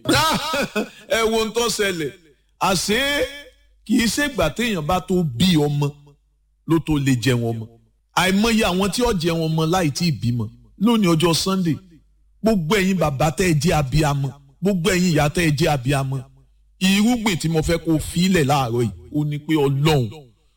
ẹ wo ohun tó ṣẹlẹ̀ àṣé kì í ṣègbà téèyàn bá tó bí ọmọ ló tó lè jẹun ọmọ àìmọye àwọn tí ó jẹun ọmọ láì tí ì bímọ lónìí ọjọ́ Sunday gbogbo ẹ̀yin bàbá tẹ́ ẹ jẹ́ abiyamọ gbogbo ẹ̀yin ìyá tẹ́ ẹ jẹ́ abiyamọ irúgbìn tí mo fẹ́ kó filẹ̀ láàárọ̀ yìí ó ní pé Ọlọ́run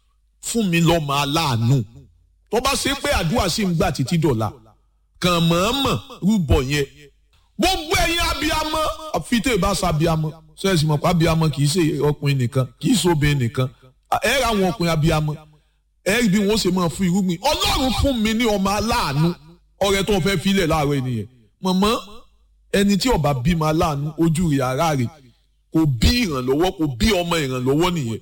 fún mi lọ́mọ aláàánú tó bá ṣe pé àdúrà sì ń gbà títí dọ̀la kàn mọ̀ọ́mọ̀ rúbọ yẹn gbogbo ẹ̀yin abiyamọ àfitẹ́ ìbáṣà abiyamọ sẹ́ẹ̀sì mọ̀ pé abiyamọ kì í ṣe ọkùnrin nìkan kì í ṣe obìnrin nìkan ẹ ra àwọn ọkùnrin abiyamọ ẹ rí bí wọ́n ṣe máa fún irúgbìn Ọlọ́run fún mi ní ọmọ aláàánú ọrẹ tó fẹ́ filẹ̀ láàárọ̀ ènìyàn mọ̀mọ́ ẹni tí ó bá bímọ aláàánú ojú rẹ̀ ara rẹ̀ kò bí ìrànlọ́wọ́ kò bí ọmọ ìrànlọ́wọ́ nìyẹn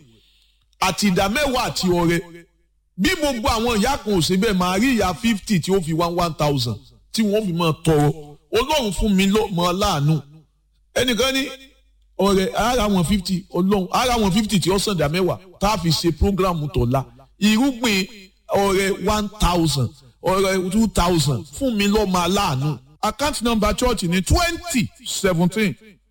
àti ìdá mẹ́wàá àti ọrẹ bí gbogbo àwọn ìyá kan ò ṣe bẹ́ẹ̀ máa rí ìyá fifty tí ó fi one one thousand tí wọ́n fi máa tọrọ ọlọ́run fún mi lọ́mọ aláàánú ẹnìkan ní ọrẹ ara wọn fifty ọlọ́run ara wọn fifty tí ó sàn dá mẹ́wàá tá a fi ṣe programu tọ̀la irúgbìn ọrẹ one thousand ọrẹ two thousand fún mi lọ́mọ aláàánú account number church ní twenty seventeen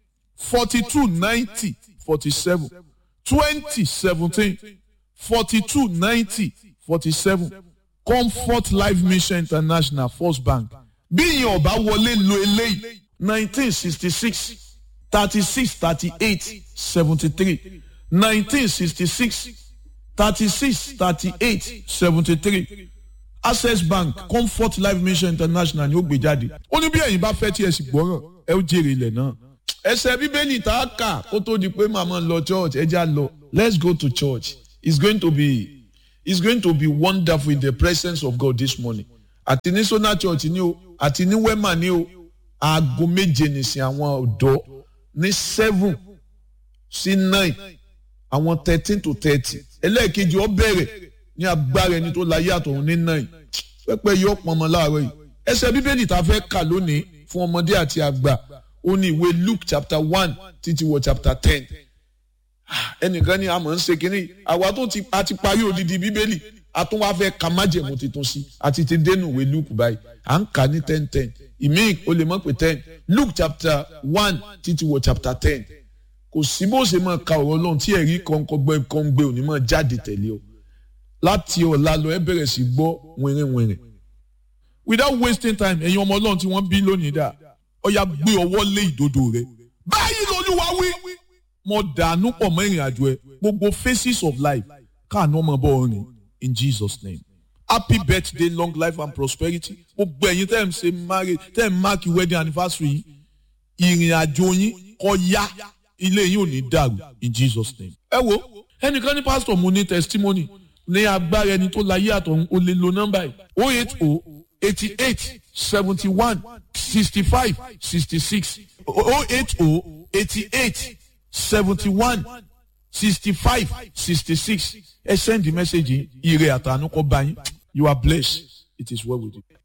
forty two ninety forty seven twenty seventeen forty two ninety forty seven comfort life mission international first bank bí ìyẹn ọba wọlé lo eléyìí nineteen sixty six thirty six thirty eight seventy three nineteen sixty six thirty six thirty eight seventy three access bank comfort life mission international ni ó gbé jáde ó ní bí ẹ̀yin bá fẹ́ tí ẹ sì gbọ́ràn ẹ ó jèrè ilẹ̀ náà ẹsẹ̀ bíbélì tá a kà kó tó di pé màmá lọ church ẹ já lọ let's go to church it's going to be it's going to be wonderful in the presence of God this morning àti ní sona church ni o àti ní wema ni o aago méje nìsín àwọn ọ̀dọ́ ní seven sí nine àwọn thirteen to thirty ẹlẹ́ẹ̀kejì ó bẹ̀rẹ̀ ní agbára ẹni tó láyé àtọ̀run ní nine pẹ́pẹ́ yọ pọnmọ láàárọ̀ yìí ẹsẹ̀ bíbélì tá a fẹ́ kà lónìí fún ọmọdé àti àgbà ó ní ìwé Luke chapter one títí wọ chapter ten ẹnìkan ní àmọ́ ń ṣe kínní àwa tó ti a ti parí odidi bíbélì a tún wá fẹ́ ka májẹ̀mú tuntun sí àti ti dénú ìwé Luke báyìí à ń kà ní ten ten ìmíì o lè mọ̀ pé ten Luke chapter one títí wọ chapter ten kò sí bó ṣe máa ka ọ̀rọ̀ Ọlọ́run tí ẹ̀rí kọ̀ǹkọ̀gbẹ́ kọ̀ǹgbẹ́ òní máa jáde tẹ̀lé o láti ọ̀la lọ ẹ bẹ̀rẹ̀ sí gbọ́ wìnrìnwìnrìn without wasting time ẹ̀yin ọmọ Ọlọ́run tí wọ́n bí lónìí dà ọ̀ya gbé ọwọ́ lé ìdodo rẹ̀ báyìí lolúwa wí mo dànù pọ̀ mọ́ ìrìn àjò ẹ gbogbo phases of life káàánú ọmọ bọ́ ọ̀rìn in Jesus name happy birthday long life and prosperity gbogbo ẹ̀yin tẹ́ ẹ̀ ń ṣe marriage tẹ́ ẹ̀ ń mark wedding anniversary yìí ìrìn àjò yín kó yá ilé yín ò ní dàrú in Jesus name. ẹ wo ẹnìkan ní pásítọ̀ mo ní testimony ní agbára ẹni tó láyé àtọ̀hún o lè lo nọ́mbà yìí o eight o eighty eight seventy one sixty five sixty six o eight o eighty eight seventy one sixty five sixty six ẹ send the message ire àtànú kọ bá yín you are blessed it is well with you.